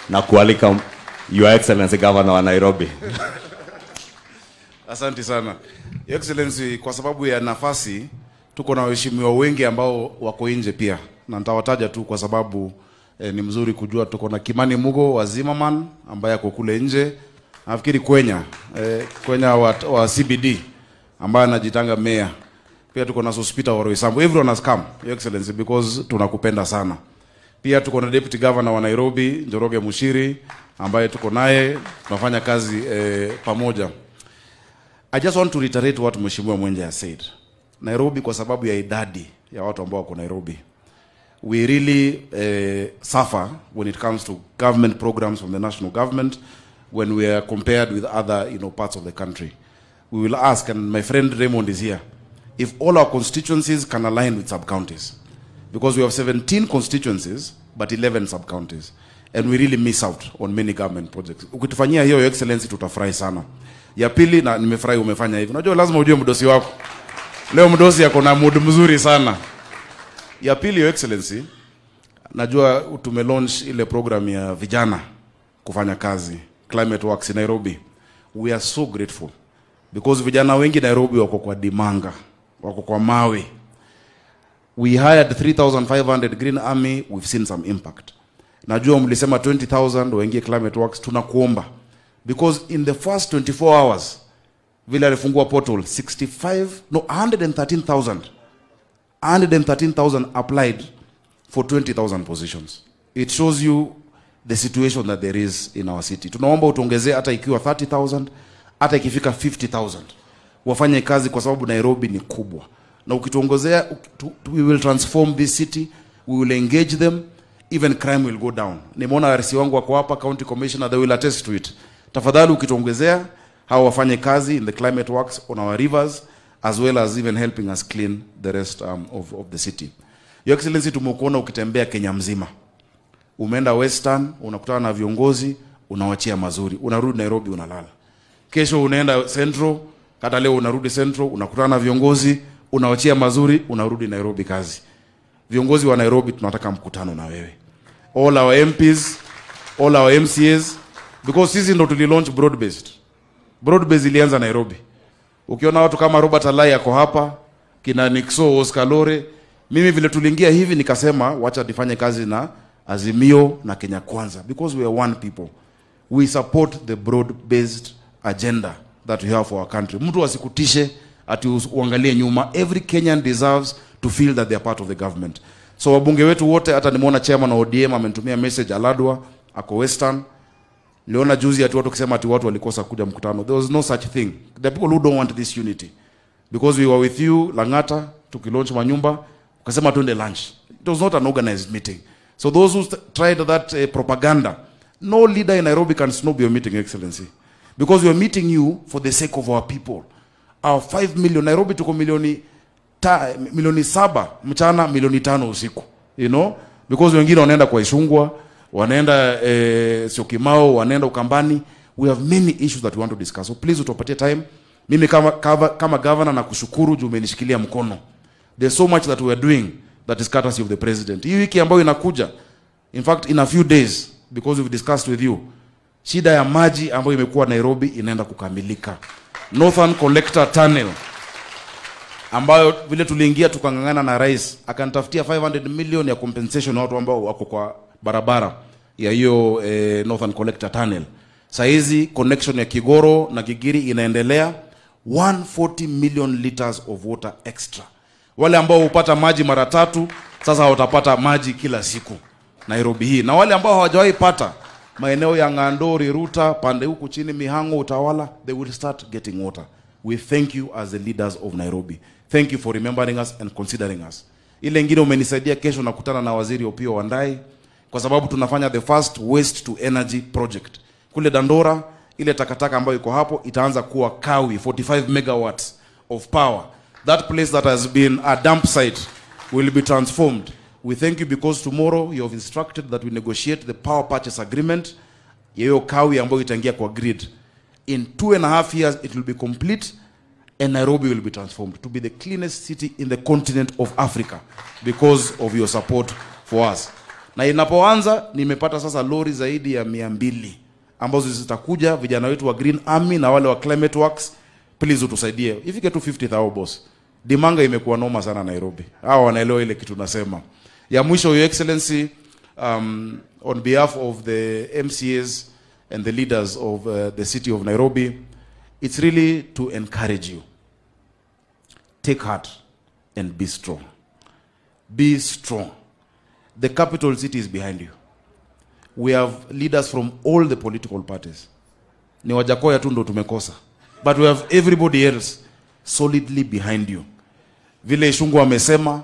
na kualika Your Excellency Governor wa Nairobi. Asante sana Your Excellency, kwa sababu ya nafasi, tuko na waheshimiwa wengi ambao wako nje pia, na nitawataja tu kwa sababu eh, ni mzuri kujua. Tuko na Kimani Mugo wa Zimmerman ambaye ako kule nje, nafikiri Kwenya eh, Kwenya wa, wa CBD ambaye anajitanga meya. Pia tuko na Sospita wa Roysambu. Everyone has come Your Excellency because tunakupenda sana. Pia tuko na Deputy Governor wa Nairobi Njoroge Mushiri ambaye tuko naye tunafanya kazi eh, pamoja. I just want to reiterate what Mheshimiwa Mwenje has said. Nairobi kwa sababu ya idadi ya watu ambao wako Nairobi. We really uh, suffer when it comes to government programs from the national government when we are compared with other you know, parts of the country. We will ask, and my friend Raymond is here, if all our constituencies can align with sub-counties. Because we have 17 constituencies, but 11 sub-counties. And we really miss out on many government projects. Ukitufanyia hiyo, Your Excellency, tutafurahi sana. Ya pili, na nimefurahi umefanya hivi. Unajua lazima ujue mdosi wako. Leo mdosi ako na mood mzuri sana. Ya pili, Your Excellency, najua tume launch ile program ya vijana kufanya kazi Climate Works in Nairobi. We are so grateful because vijana wengi Nairobi wako kwa dimanga, wako kwa mawe. We hired 3500 Green Army, we've seen some impact. Najua mlisema 20000 waingie Climate Works, tunakuomba because in the first 24 hours vile alifungua portal 65 no 113000 113,000 applied for 20,000 positions. It shows you the situation that there is in our city. Tunaomba utuongezee hata ikiwa 30,000, hata ikifika 50,000. Wafanye kazi kwa sababu Nairobi ni kubwa. Na ukituongezea tu- tu- we will transform this city, we will engage them, even crime will go down. Nimeona RC wangu wako hapa, county commissioner, they will attest to it. Tafadhali ukituongezea hawa wafanye kazi in the climate works on our rivers as well as even helping us clean the rest um, of, of the city. Your Excellency, tumekuona ukitembea Kenya mzima, umeenda Western, unakutana na viongozi, unawachia mazuri, unarudi Nairobi unalala. Kesho unaenda Central, hata leo unarudi Central, unakutana na viongozi, unawachia mazuri, unarudi Nairobi kazi. Viongozi wa Nairobi tunataka mkutano na wewe, all our MPs, all our MCAs, because sisi ndo tulilaunch broad based. Broad based ilianza Nairobi. Ukiona watu kama Robert Alai ako hapa, kina Nixo Oscar Lore, mimi vile tuliingia hivi nikasema wacha nifanye kazi na Azimio na Kenya Kwanza because we are one people. We support the broad based agenda that we have for our country. Mtu asikutishe ati us- uangalie nyuma. Every Kenyan deserves to feel that they are part of the government. So wabunge wetu wote, hata nimeona chairman wa ODM amenitumia message Aladwa ako Western Niliona juzi ati watu kusema ati watu walikosa kuja mkutano. There was no such thing. The people who don't want this unity. Because we were with you Langata tukilaunch manyumba ukasema twende lunch. It was not an organized meeting. So those who st- tried that uh, propaganda, no leader in Nairobi can snob your meeting, Excellency. Because we are meeting you for the sake of our people. Our 5 million, Nairobi tuko milioni ta, milioni saba mchana, milioni tano usiku. You know? Because wengine wanaenda kwa Ishungwa, wanaenda eh, Syokimau, wanaenda Ukambani. We have many issues that we want to discuss. So please utupatie time. Mimi kama, kama, kama governor na kushukuru juu umenishikilia mkono. There's so much that we are doing that is courtesy of the president. Hii wiki ambayo inakuja, in fact in a few days because we've discussed with you, shida ya maji ambayo imekuwa Nairobi inaenda kukamilika. Northern Collector Tunnel ambayo vile tuliingia tukang'ang'ana na rais akanitafutia 500 million ya compensation ya watu ambao wako kwa barabara ya hiyo eh, Northern Collector Tunnel. Saa hizi connection ya Kigoro na Gigiri inaendelea 140 million liters of water extra. Wale ambao hupata maji mara tatu sasa watapata maji kila siku Nairobi hii, na wale ambao hawajawahi pata maeneo ya Ng'andori, Ruta, pande huku chini Mihango, Utawala, they will start getting water. We thank you as the leaders of Nairobi. Thank you for remembering us and considering us. Ile ingine umenisaidia, kesho nakutana na waziri Opiyo Wandayi kwa sababu tunafanya the first waste to energy project kule Dandora. Ile takataka ambayo iko hapo itaanza kuwa kawi 45 megawatts of power. That place that has been a dump site will be transformed. We thank you because tomorrow you have instructed that we negotiate the power purchase agreement ya hiyo kawi ambayo itaingia kwa grid. In two and a half years it will be complete and Nairobi will be transformed to be the cleanest city in the continent of Africa because of your support for us. na inapoanza nimepata sasa lori zaidi ya mia mbili ambazo zitakuja vijana wetu wa Green Army na wale wa Climate Works, please utusaidie ifike tu 50000 boss. Dimanga imekuwa noma sana Nairobi, hawa wanaelewa ile kitu nasema. Ya mwisho, your excellency, um, on behalf of the MCAs and the leaders of uh, the city of Nairobi, it's really to encourage you. Take heart and be strong. Be strong. The capital city is behind you. We have leaders from all the political parties. Ni Wajakoya tu ndo tumekosa. But we have everybody else solidly behind you. Vile Ishungu amesema,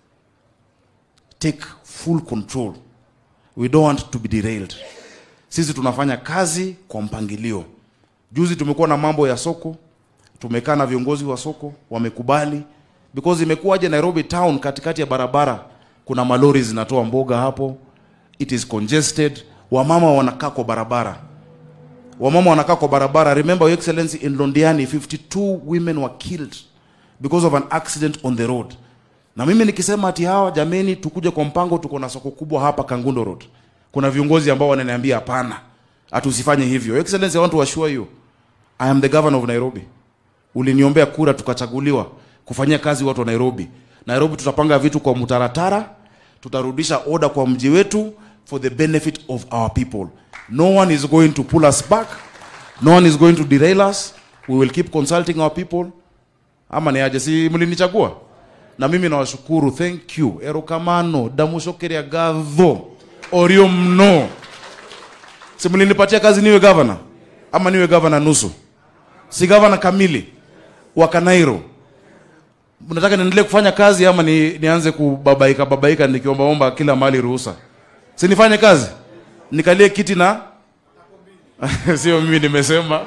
take full control. We don't want to be derailed. Sisi tunafanya kazi kwa mpangilio. Juzi tumekuwa na mambo ya soko, tumekaa na viongozi wa soko wamekubali, because imekuwaje Nairobi town, katikati ya barabara kuna malori zinatoa mboga hapo, it is congested, wamama wanakaa kwa barabara, wamama wanakaa kwa barabara. Remember your excellency, in Londiani 52 women were killed because of an accident on the road. Na mimi nikisema ati hawa jameni, tukuje kwa mpango, tuko na soko kubwa hapa Kangundo Road, kuna viongozi ambao wananiambia hapana, ati usifanye hivyo. Your excellency, I want to assure you I am the governor of Nairobi. Uliniombea kura tukachaguliwa kufanyia kazi watu wa Nairobi. Nairobi tutapanga vitu kwa mtaratara, tutarudisha order kwa mji wetu for the benefit of our people. No one is going to pull us back. No one is going to derail us. We will keep consulting our people. Ama ni aje, si mlinichagua? Na mimi nawashukuru, thank you. Erokamano, damushokeria gadho, orio mno. Si mlinipatia kazi niwe governor? Ama niwe governor nusu? Si governor kamili wa Kanairo. Mnataka niendelee kufanya kazi ama ni, nianze kubabaika babaika nikiombaomba kila mahali ruhusa? Si nifanye kazi nikalie kiti na sio mimi nimesema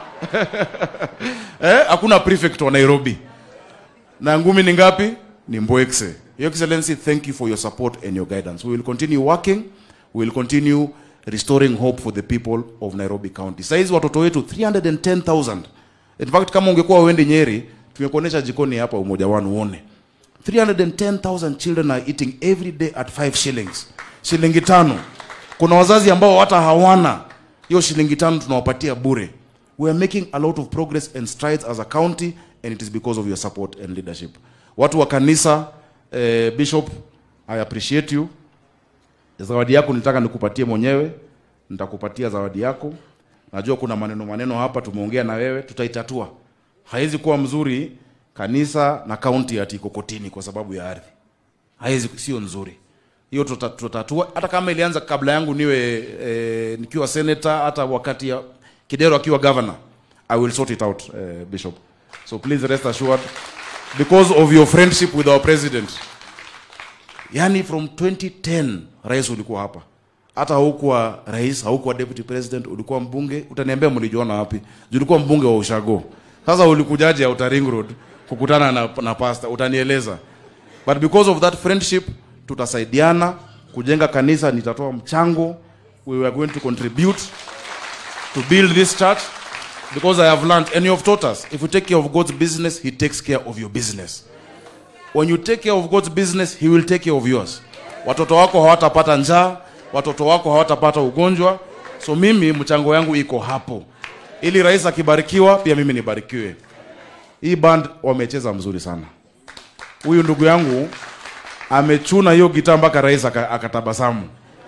eh, hakuna prefect wa Nairobi na ngumi ni ngapi? Ni Mbwekse. Your Excellency, thank you for your support and your guidance. We will continue working. We will continue restoring hope for the people of Nairobi County. Saizi watoto wetu 310,000. In fact, kama ungekuwa uende Nyeri, tumekuonesha jikoni hapa umoja wanu uone. 310,000 children are eating every day at 5 shillings. Shilingi tano. Kuna wazazi ambao hata hawana hiyo shilingi tano tunawapatia bure. We are making a lot of progress and strides as a county and it is because of your support and leadership. Watu wa kanisa eh, Bishop, I appreciate you. Zawadi yako nilitaka nikupatie mwenyewe, nitakupatia zawadi yako. Najua kuna maneno maneno hapa tumeongea na wewe, tutaitatua. Haiwezi kuwa mzuri kanisa na kaunti ati iko kotini kwa sababu ya ardhi. Haiwezi, sio nzuri hiyo. tuta- Tutatua hata kama ilianza kabla yangu niwe eh, nikiwa senator, hata wakati ya Kidero akiwa governor. I will sort it out eh, Bishop. So please rest assured because of your friendship with our president. Yani from 2010 rais ulikuwa hapa, hata haukuwa rais, haukuwa deputy president, ulikuwa mbunge. Utaniambia mlijuana wapi? Juu ulikuwa mbunge wa Ushago. Sasa ulikujaje Outer Ring Road kukutana na, na pasta? Utanieleza, but because of that friendship tutasaidiana kujenga kanisa. Nitatoa mchango, we were going to contribute to build this church because I have learned and you have taught us if you take care of God's business, He takes care of your business. When you take care of God's business, He will take care of yours. Watoto wako hawatapata njaa, watoto wako hawatapata ugonjwa. So mimi mchango yangu iko hapo, ili rais akibarikiwa pia mimi nibarikiwe. Hii band wamecheza mzuri sana. Huyu ndugu yangu amechuna hiyo gitaa mpaka rais aka- akatabasamu,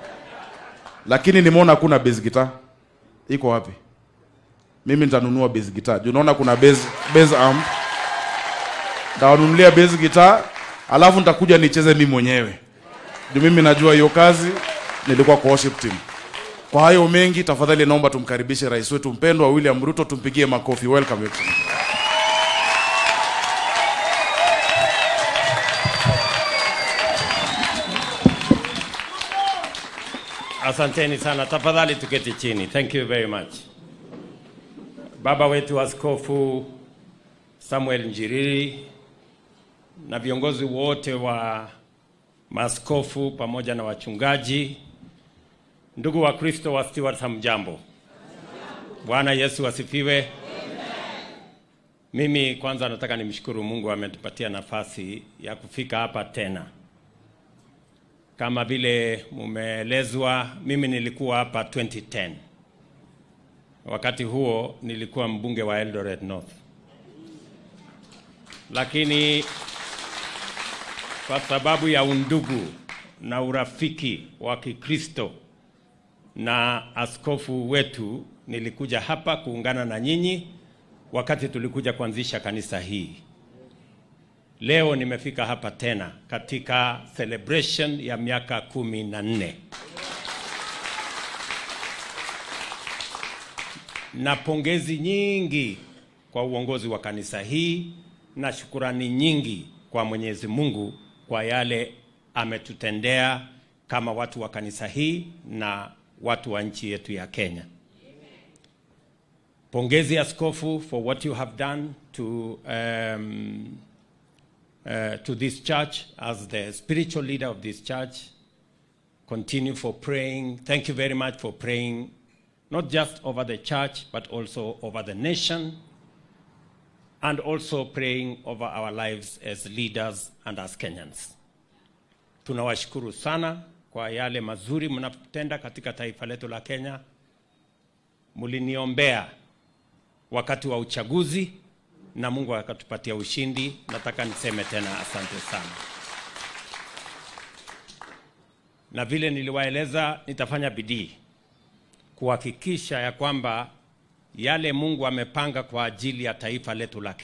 lakini nimeona hakuna bass guitar. Iko wapi? Mimi nitanunua bass guitar. Juu naona kuna bass, bass amp nitawanunulia bass guitar, alafu nitakuja nicheze mimi mwenyewe. Juu mimi najua hiyo kazi, nilikuwa kwa worship team. Kwa hayo mengi, tafadhali naomba tumkaribishe rais wetu mpendwa William Ruto, tumpigie makofi. Welcome Your Excellency. Asanteni sana, tafadhali tuketi chini. Thank you very much. Baba wetu Askofu Samuel Njiriri na viongozi wote wa maaskofu pamoja na wachungaji, ndugu wa Kristo wa Stewart, hamjambo? Bwana Yesu asifiwe. Mimi kwanza nataka nimshukuru Mungu ametupatia nafasi ya kufika hapa tena. Kama vile mumeelezwa, mimi nilikuwa hapa 2010. Wakati huo nilikuwa mbunge wa Eldoret North, lakini kwa sababu ya undugu na urafiki wa Kikristo na askofu wetu, nilikuja hapa kuungana na nyinyi wakati tulikuja kuanzisha kanisa hii. Leo nimefika hapa tena katika celebration ya miaka kumi na nne na pongezi nyingi kwa uongozi wa kanisa hii na shukurani nyingi kwa Mwenyezi Mungu kwa yale ametutendea kama watu wa kanisa hii na watu wa nchi yetu ya Kenya. Pongezi askofu for what you have done to um, uh, to this church as the spiritual leader of this church. Continue for praying. Thank you very much for praying, not just over the church, but also over the nation, and also praying over our lives as leaders and as Kenyans. Tunawashukuru sana kwa yale mazuri mnatenda katika taifa letu la Kenya. Mliniombea wakati wa uchaguzi na Mungu akatupatia ushindi. Nataka niseme tena asante sana, na vile niliwaeleza, nitafanya bidii kuhakikisha ya kwamba yale Mungu amepanga kwa ajili ya taifa letu la